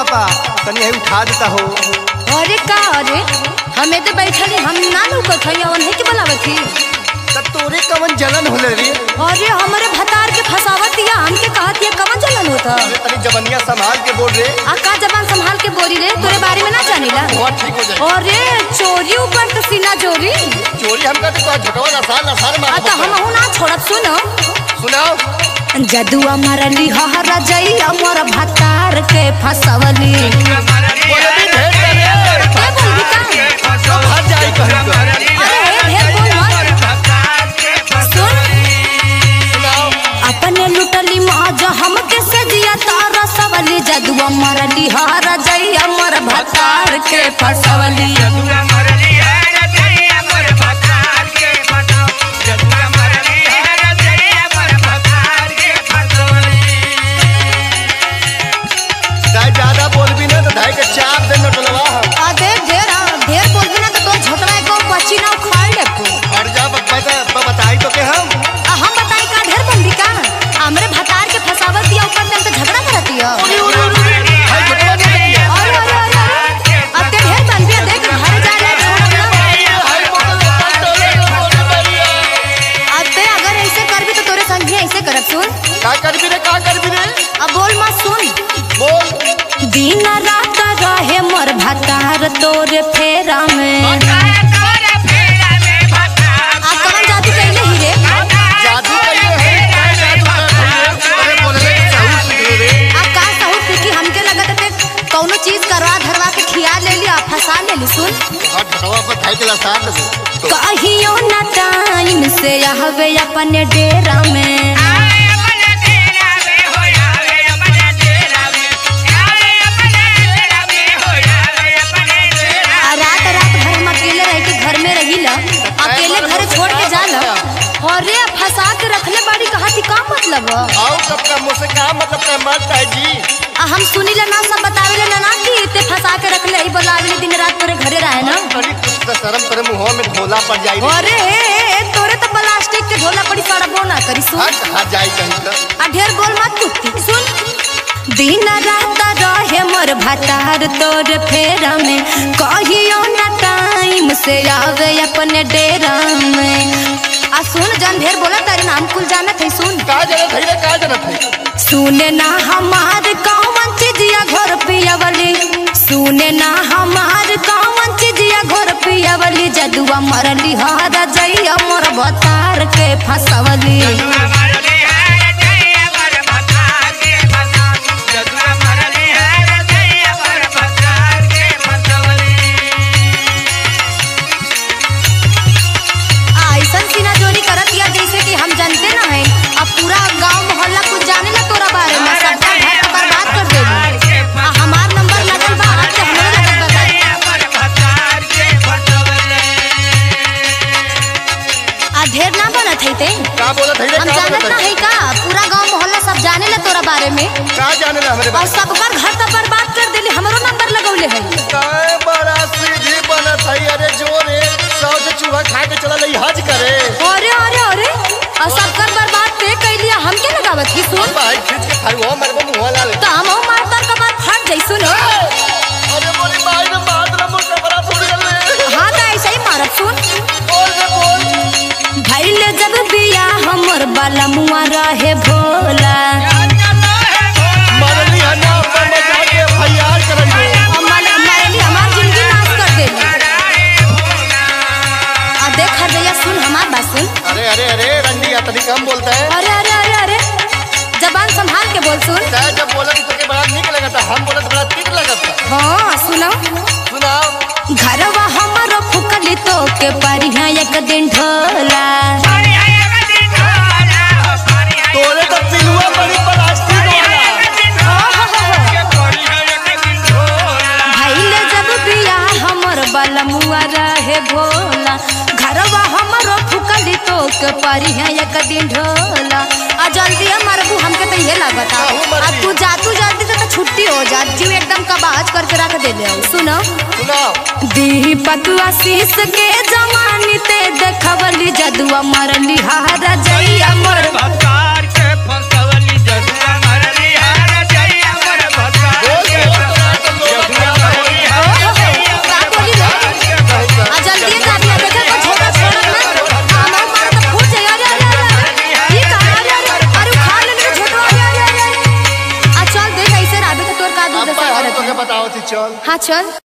पापा तनी है उठा देता हो अरे का अरे हमें तो बैठली हम ना लौकत हई उन्हें के बोलावत ही तब तोरे कवन जलन होले रे अरे हमरे भतार के फसावत दिया हमके कहत ये कवन जलन होता अरे तनी जवनिया संभाल के बोल रे आ का जबान संभाल के बोरी रे तोरे बारे में ना जानीला बहुत ठीक हो जाए अरे चोरी ऊपर तो सीना चोरी चोरी हम कहते तो झटवा नसार नसार आ मार तो हम हूं ना छोड़ब सुनो सुनाओ जदुआ मरली हरा जई हमर भतार के फसवली बोले भी ढेर करे के बोलबी का सब हट जाई कहीं को अरे हे ढेर बोल मत सुन सुनाओ अपने लुटली मौज हमके सजिया तारा सवली जदुआ मरली हरा जई हमर भतार के फसवली दाई ज्यादा बोल भी ना तो दाई के चाप दे नटलवा हम आ देख ढेर आ, ढेर बोलबी ना तो तोर झोटवा को पची ना उखाड़ ले को और जा बता बताई तो के हम आ हम बताई का ढेर बोलबी का हमरे भतार के फसावत दिया ऊपर से हमसे झगड़ा करत दिया हाय झटवा दे दिया अरे अरे अरे अरे अब ते ढेर बनबी आ, देख घर जा ले छोड़ ना हाय बोतल टोले बोले बरिया अब ते अगर ऐसे करबी तो तोरे संग भी ऐसे करब सुन का करबी रे का करबी रे अब बोल मत सुन बोल दिन रात रहे मोर भतार तोरे फेरा में आ कवन जादू कैले ही रे जादू कइले है का जादू करत है अरे बोले के चाहू सीख रे आ का कहू कि हमके लगत है कौनो चीज करवा धरवा के खिया ले ली आ फंसा ले ली सुन और झटवा पर धाई के लसार दे कहियो ना टाइम से आवे अपने डेरा में आ रात रात भर हम अकेले रह के घर में रहिला अकेले घर छोड़ के जाला अरे फंसा के रखले बाड़ी कहा थी का मतलब है? आओ कब का मुझसे का मतलब का मत है जी आ हम सुनी ला ना सब बतावे ला ना कि ते फंसा के रखले ही बोलावे दिन रात तोरे घरे रहे ना अरे कुछ तो शर्म तेरे मुंह में ढोला पड़ जाई रे अरे हे, हे, तोरे तो प्लास्टिक के ढोला पड़ी सड़बो ना करी सुन हट हट जाई कहीं तो आ ढेर बोल मत कुत्ती सुन दिन रात रहे मोर भतार तोर फेरा में कहियो ना टाइम से आवे अपने डेरा में आ सुन जन ढेर बोला तारे नाम कुल जानत है सुन का जरूरत है रे का जरूरत है सुने ना हमार कौन चीजिया घर पियावली सुने ना हमार कौन चीजिया घर पियावली जदुआ मरली हरा जइया मोर भतार के फसवली आ, ऐसन सीना जोरी करत या जैसे कि हम जानते ना है अब पूरा गांव मोहल्ला कुछ जाने ला तोरा बारे में सबका घर के बर्बाद कर देली आ हमार नंबर लगल बा आज से हमरो लगल बता आ ढेर ना बनत है ते का बोलत है रे हम का जानत बोलत ना है है का पूरा गांव मोहल्ला सब जाने ला तोरा बारे में का जाने ला हमरे और बात सबकर घर तो बर्बाद कर देली हमरो नंबर लगौले है काय बड़ा सीधी बनत है अरे जोरे सौ से चूहा खा के चला लई हज करे अरे अरे अरे और सबकर बर्बाद ते कैलिया हम के लगावत की सुन भाई खींच के खाई वो मरबो मुंह लाल तो हम मार तार का बात फट जाई सुन अरे बोली भाई ने बात ना मुझसे बड़ा थोड़ी गल हाँ तो ऐसे ही मारब सुन बोल रे बोल भैले जब बिया हमर बाला मुआ रहे भोला मरली है ना अपन मजा के फैयार करइबो हमार हमारे लिए हमार जिंदगी नाश कर देली आ देख हर जया सुन हमार बात सुन अरे अरे अरे रंडी अतनी कम बोलता है अरे अरे अरे अरे जबान संभाल के बोल सुन चाहे जब बोला तो के बड़ा निक लगता हम बोला तो बड़ा तीत लगता हाँ सुनो सुनाओ घरवा हमारो फुकली तो के परिहा एक दिन ढोला तोरे तो पिलुआ बड़ी प्लास्टिक वाला भैले जब बिया हमर बलमुआ रहे भोला घरवा हमरो फुकली तो के परिहा एक दिन ढोला आ जल्दी मरबू हमके तो ये लागत हाँ, हूँ मर अब गई। तू जातू जल्दी से तो छुट्टी हो जा जीव एकदम कबाज करके रख दे ले सुनो सुनाओ दीपक आशीष के जवानी ते देखवली जदुआ मरली हारा जइया मर बोल बोल हाँ चल